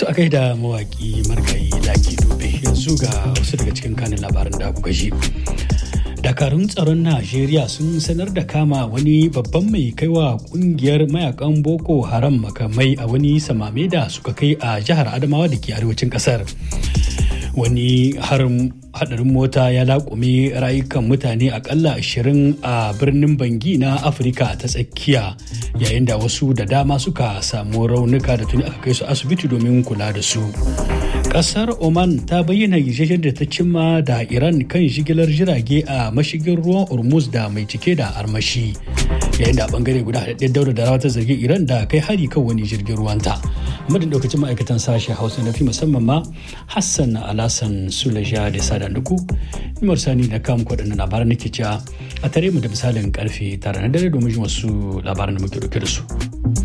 To a da mawaƙi margayi laki dube yanzu ga wasu daga cikin kanin labaran da kuka ji. dakarun tsaron najeriya sun sanar da kama wani babban mai kaiwa kungiyar mayakan boko haram makamai a wani samame da suka kai a jihar adamawa da ke arewacin kasar wani harin hadarin mota ya laƙume rayukan mutane akalla 20 a birnin bangi na afirka ta tsakiya yayin da wasu da dama suka samu raunuka da tuni aka kai su asibiti domin kula da su kasar oman ta bayyana yarjejen da ta cimma da iran kan jigilar jirage a mashigin ruwan hormuz da mai cike da armashi yayin da a bangare guda haɗaɗɗen daura da rawa ta zargi iran da kai hari kan wani jirgin ruwanta madin daukacin ma'aikatan sashen hausa na fi musamman ma hassan alasan sulaja da sada nuku nimar sani da kam kwaɗannan labaran nake cewa a tare mu da misalin karfe tara na dare domin jin wasu labaran da muke dauke da su.